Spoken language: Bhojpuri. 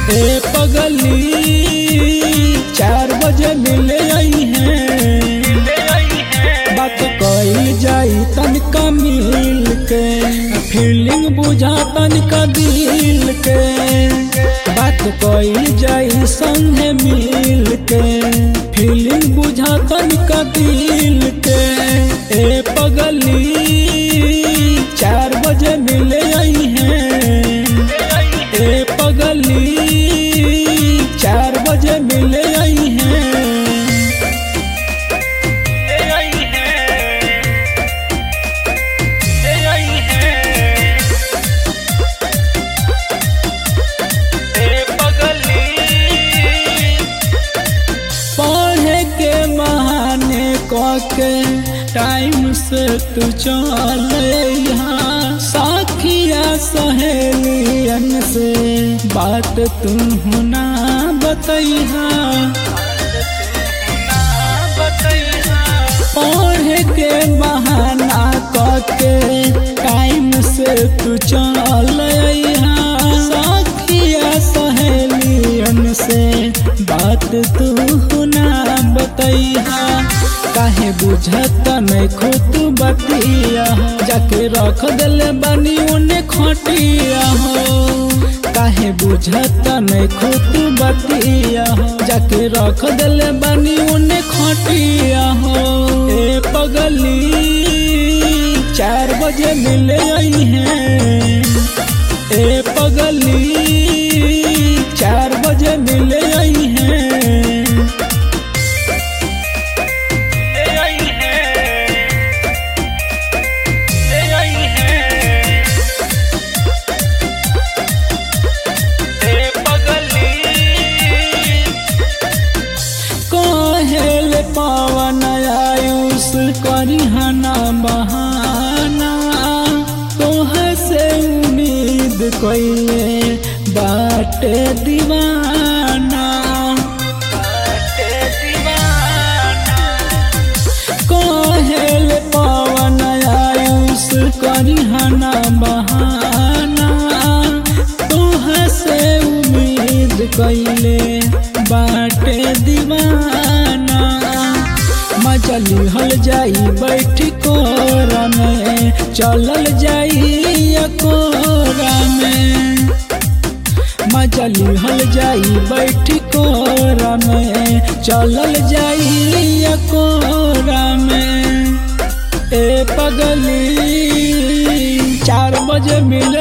ए पगली चार बजे मिले आई हैं बात कइल जाई तनिका मिल के फीलिंग बुझा तनिका दिल के बात कइल जाई संगे मिल के फीलिंग बुझा तनिका दिल के ए पगली चार बजे मिले आई हैं ए पगली चार बजे मिले आई हैं पढ़े के बहाने के टाइम से तू चल यहाँ साखिया सहेलियन से बात तू ना बतैहा पढ़े के बहाना के टाइम से तू चल यहाँ साखिया सहेलियन से बात तू ना बतैहा काहे बुझत नहीं खुद बतिया हो जाके रख दिले बनी उन्हें खटिया हो काहे बुझत नहीं खुद बतिया हो जाके रख दिले बनी उन्हें खटिया हो ए पगली चार बजे मिले आई हैं ए पगली चार बजे मिले आई हैं कहेल पावन आयुष करिहना बहाना तोह से उम्मीद कोइले बाटे दीवाना कहेल पावन आयुष करिहना बहाना तोह से उम्मीद कैले बाटे दीवाना मचली हल जाई बैठ कोरा में चलल जाई कोरा में मचली हल जाई बैठ कोरा में चलल जाई कोरा में ए पगली चार बजे मिल